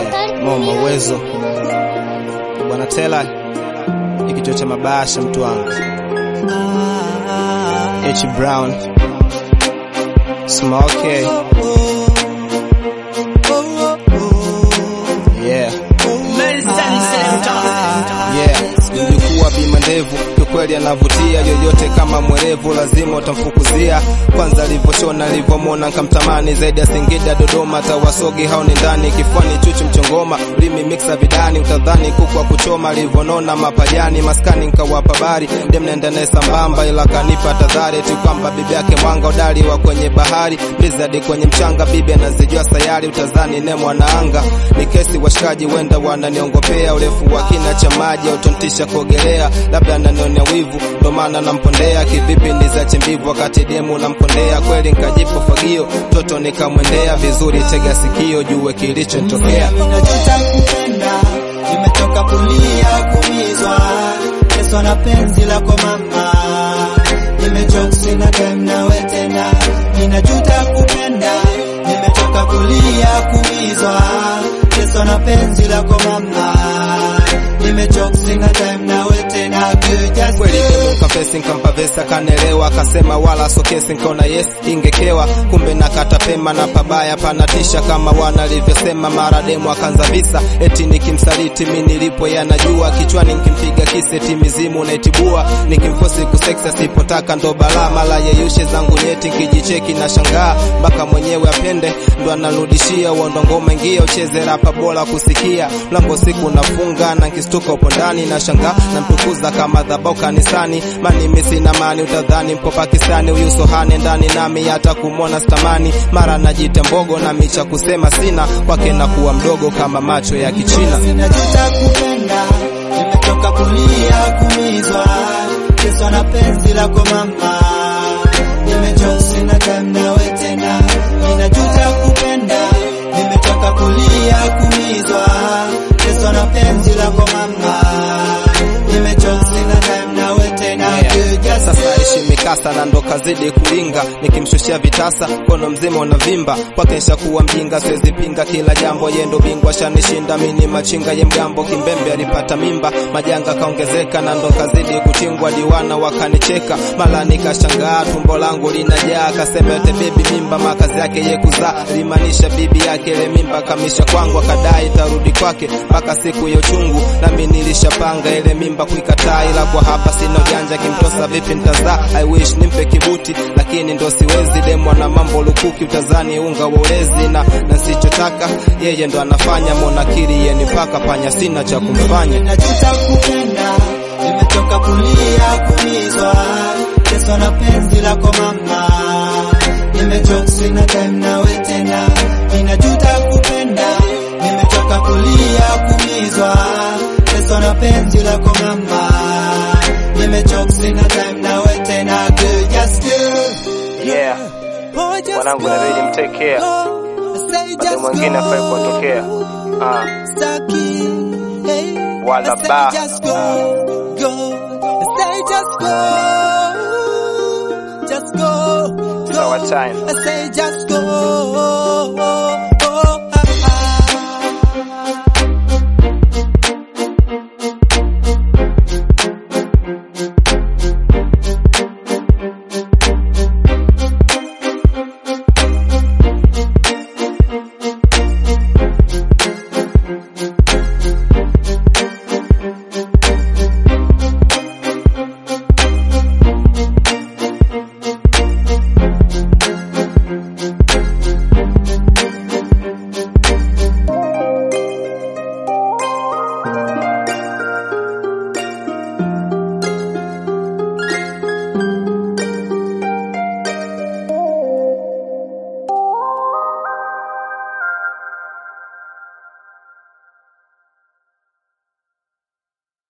Yeah, Mama Uwezo, Bwana Tela, ikichwa cha mabasha mtu wangu H Brown, Smoke, yeah Yeah, ilikuwa bima ndevu kiukweli, anavutia yoyote kama mwerevu, lazima utamfukuzia. Kwanza alivyoshona alivyomwona nkamtamani zaidi ya Singida, Dodoma, tawasogi hao ni ndani, kifuani chuchu mchongoma, ulimi mixa vidani, utadhani kuku wa kuchoma, alivyonona mapajani, maskani nkawapa bari, dem naenda naye sambamba, ila kanipa tadhari eti kwamba bibi yake mwanga udali wa kwenye bahari, blizzard kwenye mchanga, bibi anazijua sayari, utazani ne mwanaanga, ni kesi washikaji wenda wananiongopea, urefu wa kina cha maji autontisha kuogelea, labda ananionea wivu, ndo maana nampondea. Kivipi nizache mbivu wakati demu nampondea? Kweli nkajipo fagio, toto nikamwendea vizuri, tega sikio, jue kilichotokea. Ninajuta kupenda, nimetoka kulia kumizwa, Yesu na penzi lako mama, nimechoka sina time nawe tena. Ninajuta kupenda, nimetoka kulia kumizwa, Yesu na penzi lako mama, nimechoka sina time nawe tena. Girl, just kweli demu kafesi nkampa vesi akanelewa, akasema wala sokesi, nkaona yes ingekewa, kumbe nakata pema na pabaya panatisha, kama wana alivyosema. Mara demu akanza visa eti nikimsaliti mi nilipo yanajua, kichwani nkimpiga kiseti mizimu naitibua, nikimfosi kuseksi asipotaka ndo balaa, mala yeyushe zangu nyeti nkijicheki na shangaa, mpaka mwenyewe apende ndo anarudishia uondo ngoma ingia ucheze rapa bora kusikia, mlango siku nafunga na nkistuka upo ndani na shangaa na mtukuza kama dhabau kanisani, mani misi na mani utadhani mpo Pakistani, huyu sohane ndani nami hata kumwona stamani, mara najita mbogo na micha kusema sina kwake na kuwa mdogo kama macho ya Kichina. Ninajuta kupenda, nimetoka kulia kumizwa, Yesu na penzi lako mama, nimechoka sina time nawe tena. Ninajuta kupenda, nimetoka kulia kumizwa, Yesu na penzi lako mama, nimechoka sina time nawe tena. Girl, just Sasa ishi mikasa na ndo kazidi kulinga, nikimshushia vitasa kono mzima unavimba, kwake nshakuwa mjinga, siwezi pinga kila jambo, ye ndo bingwa shanishinda, mini machinga ye mgambo, kimbembe alipata mimba, majanga kaongezeka na ndo kazidi kutingwa, diwana wakanicheka, mala nikashangaa, tumbo langu linajaa, akasema yote bebi mimba, makazi yake ye kuzaa, limaanisha bibi yake ile mimba kamisha kwangu, akadai tarudi kwake mpaka siku ya uchungu, nami nilishapanga ile mimba kuikataa, ila kwa hapa sina ujanja, kimtosa vipi nitazaa? I wish nimpe kibuti, lakini ndo siwezi, demu na mambo lukuki, utazani unga wa ulezi, na na sichotaka yeye ndo anafanya, monakiri yeye ni paka panya, sina cha kumfanya. Ninajuta kupenda, nimetoka kulia kumizwa, Yesu na penzi lako mama, nimechoka sina time nawe tena. Ninajuta kupenda, nimetoka kulia kumizwa, Yesu na penzi lako mama, nimechoka sina time nawe tena. Girl, just girl, Yeah, boy, just Mwanangu, go. inabidi mtake care. I say Bado just mwingine afai go. kuwatokea. Ah. Stucky, hey. Wala I say ba. just go, go. I say just go, just go, It's our go. time. I say just go,